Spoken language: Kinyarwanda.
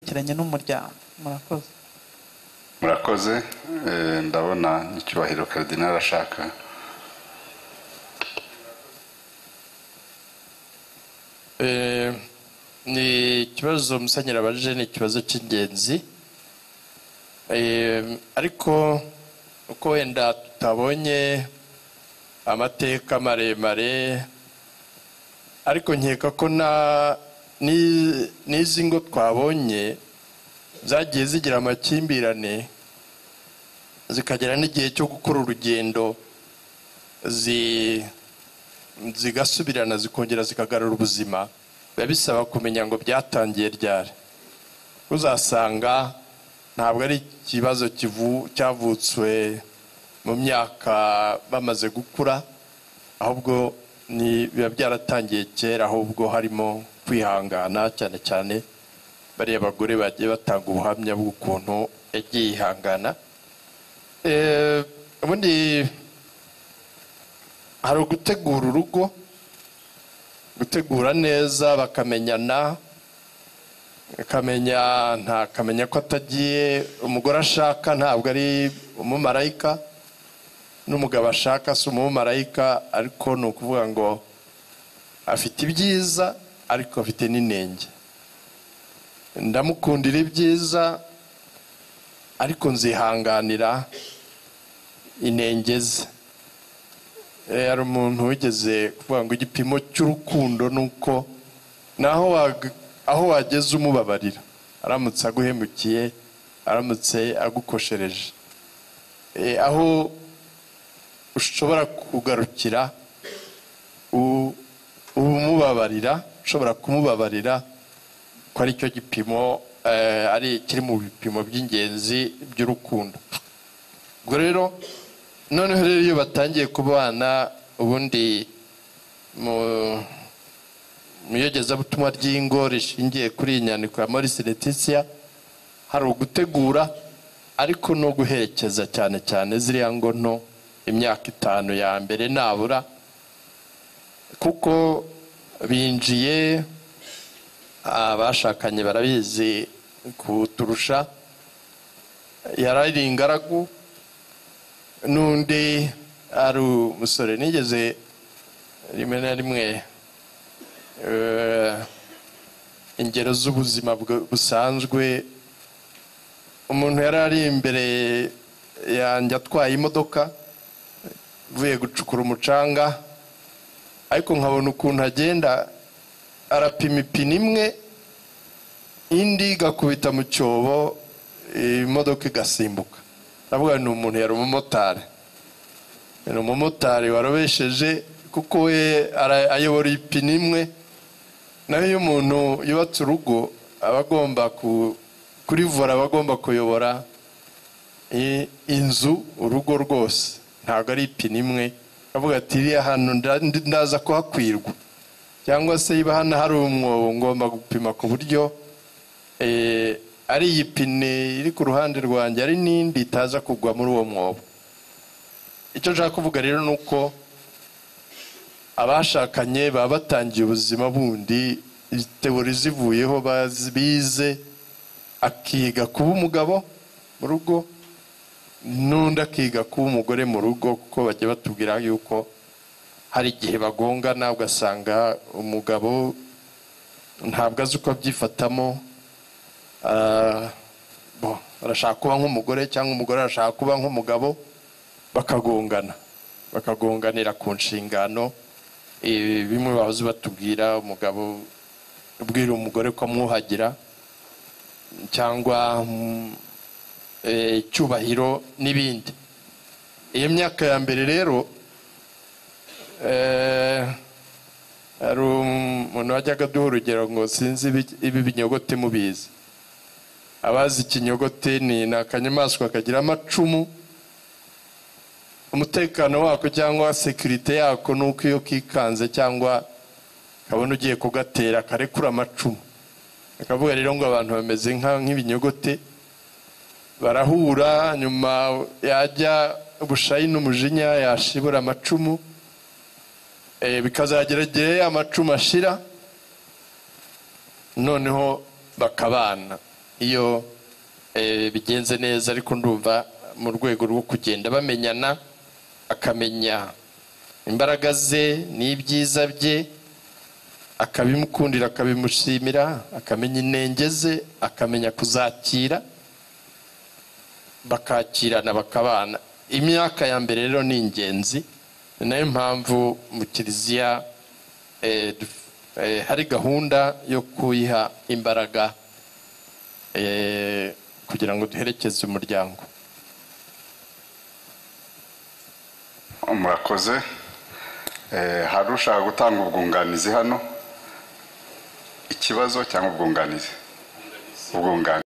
byerekeranye n'umuryango murakoze murakoze eh, ndabona icyubahiro karidinali ashaka Eh, ni ikibazo musenyeri abajije ni ikibazo cy'ingenzi Eh, ariko uko wenda tutabonye amateka maremare ariko nkeka ko na ni- n'izi ngo twabonye zagiye zigira amakimbirane zikagera n'igihe cyo gukora urugendo zi zigasubirana zikongera zikagarura ubuzima biba bisaba kumenya ngo byatangiye ryari uzasanga ntabwo ari ikibazo kivu- cyavutswe mu myaka bamaze gukura ahubwo ni biba byaratangiye kera ahubwo harimo kwihangana cyane cyane bariya bagore bagiye batanga ubuhamya bw'ukuntu yagiye yihangana Eh, ubundi hari ugutegura urugo gutegura neza bakamenyana akamenya nta kamenya ko atagiye umugore ashaka ntabwo ari umumarayika n'umugabo ashaka si umumarayika ariko ni ukuvuga ngo afite ibyiza ariko afite n'inenge ndamukundira ibyiza ariko nzihanganira inenge ze Eh, hari umuntu wigeze kuvuga ngo igipimo cy'urukundo ni uko naho aho wageze umubabarira aramutse aguhemukiye aramutse agukoshereje Eh, aho ushobora kugarukira u- umubabarira ushobora kumubabarira ko ari cyo gipimo eh, ari kiri mu bipimo by'ingenzi by'urukundo ubwo rero noneho rero iyo batangiye kubana ubundi mu mu iyogezabutumwa ry'ingo rishingiye kuri iyi nyandiko ya Maurice Letitia hari ugutegura ariko no guherekeza cyane cyane ziriya ngo nto imyaka itanu ya mbere nabura kuko binjiye abashakanye barabizi kuturusha yarari ingaragu n'undi ari umusore nigeze rimwe na rimwe eh, ingero z'ubuzima bwa- busanzwe umuntu yari ari imbere yanjye atwaye imodoka uvuye gucukura umucanga ariko nkabona ukuntu agenda arapima ipine imwe indi igakubita mu cyobo imodoka igasimbuka ndavuga ni umuntu yari umumotari ni umumotari warobesheje kuko we ara- ayobora ipine imwe naho iyo umuntu yubatse urugo aba agomba ku- kurivura aba agomba kuyobora i- inzu urugo rwose ntabwo ari ipine imwe avuga ati iriya hantu nda- ndi- ndaza kuhakwirwa cyangwa se niba hano hari umwobo ngomba gupima ku buryo eh, ari iyi pine iri ku ruhande rwanjye ari n'indi itaza kugwa muri uwo mwobo icyo nshaka kuvuga rero ni uko abashakanye baba batangiye ubuzima bundi teori zivuyeho bazi- bize akiga kuba umugabo mu rugo n'undi akiga kuba umugore mu rugo kuko bajya batubwira yuko hari igihe bagongana ugasanga umugabo ntabwo azi uko abyifatamo Ah, bo, arashaka kuba nk'umugore cyangwa umugore arashaka kuba nk'umugabo bakagongana bakagonganira ku nshingano Eh, bimwe bahoze batubwira umugabo ubwira umugore ko amwuhagira cyangwa mm, eh, icyubahiro n'ibindi iyo myaka ya mbere rero eh, hari umuntu wajyaga aduha urugero ngo sinzi ibi- ibi binyogote mubizi abazi ikinyogote ni ni akanyamaswa kagira amacumu umutekano wako cyangwa sekirite yako ni uko iyo kikanze cyangwa kabona ugiye kugatera karekura amacumu akavuga rero ngo abantu bameze nka- nk'ibinyogote barahura nyuma yajya ubushayi n'umujinya yashibura amacumu eh, bikazagera igihe ya macumu ashira noneho bakabana iyo eh, bigenze neza ariko ndumva mu rwego rwo kugenda bamenyana akamenya imbaraga ze n'ibyiza bye akabimukundira akabimushimira akamenya inenge ze akamenya kuzakira bakakirana bakabana imyaka ya mbere rero ni ingenzi ni nayo mpamvu mu kiliziya eh, duf- eh, hari gahunda yo kuyiha imbaraga eh, kugira ngo duherekeze umuryango murakoze Eh, hari ushaka gutanga ubwunganizi hano ikibazo cyangwa ubwunganizi ubwunganizi